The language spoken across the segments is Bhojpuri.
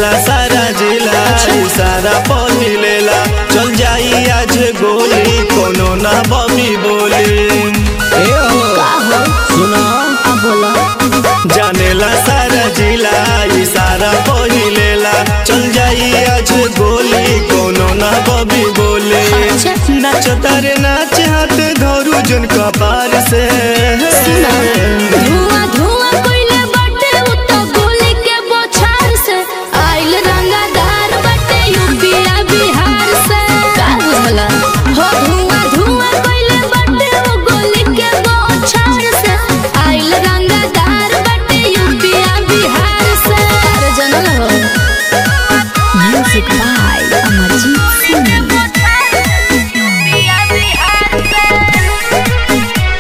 जानेला सारा जिला सारा पहिलेला चल जाई आज गोली कोनो ना बमी बोली ए हो का हो सुना आ बोला जानेला सारा जिला सारा पहिलेला चल जाई आज गोली कोनो ना बमी बोली अच्छा। नाच तारे नाच हाथ धरू जन कपार से धुआं धुआं कोइले बाटे उ तो गोली के बोछार से आइल रंगादार बाटे यूपीया बिहार से का बुझला हो धुआं धुआं कोइले बाटे उ गोली के बोछार से आइल रंगादार बाटे यूपीया बिहार से अरे जनल हो म्यूजिक बाय अमरजीत सिंह यूपीया बिहार से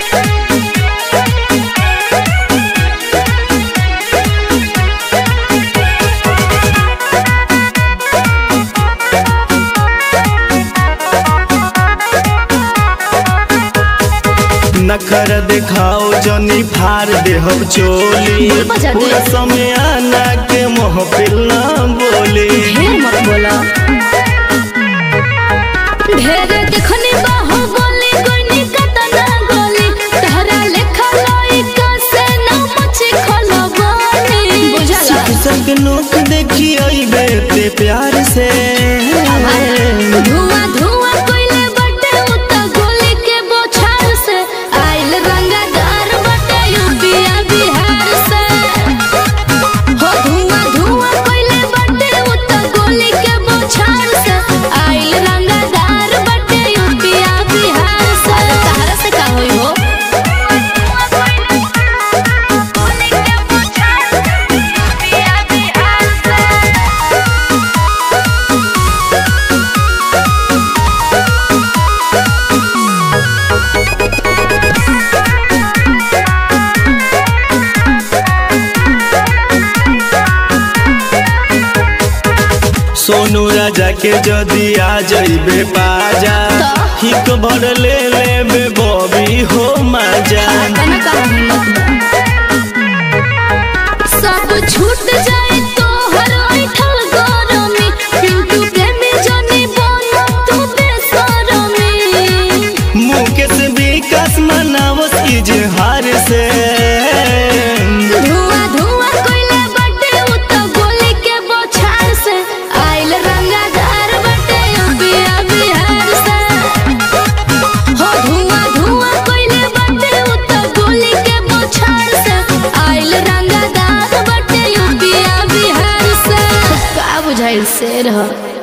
नखर दिखाओ जनी फार देहब चोली बोल बजा दे। पूरा समय आना के महफिल ना बोली ढेर मत बोला ढेर देखनी बाहु बोली कोनी कतना गोली तहरा लेखा लोई का से ना मची खलो बोली बुझला संग नोक देखी अइबे ते प्यार से धुआं धुआं कोइले बटे उ त गोली के बोछार से आइल रंगादार बटे यूपीया बिहार से हो धुआं धुआं कोइले बटे उ त गोली के बोछार से आइल रंगादार बटे यूपीया बिहार से तहरा से का होई हो गोली के बोछार से यूपीया बिहार से सोनू राजा के जदी आ जइबे पाजा तो? हिक भर ले लेबे बॉबी हो मजा तना का हिम्मत बा। सब छूट जाए तो हर ऐठल गरमी पिंटू प्रेमी जनी बनो तू बेसरमी मुकेश विकास मनावस इजहार से धुआं धुआं कोइले बटे उ तो गोली के बोछार से आइल रंगादार बटे यूपीया बिहार से हो धुआं धुआं कोइले बटे उ तो गोली के बोछार से आइल रंगादार बटे यूपीया बिहार से का बुझाइल शेर ह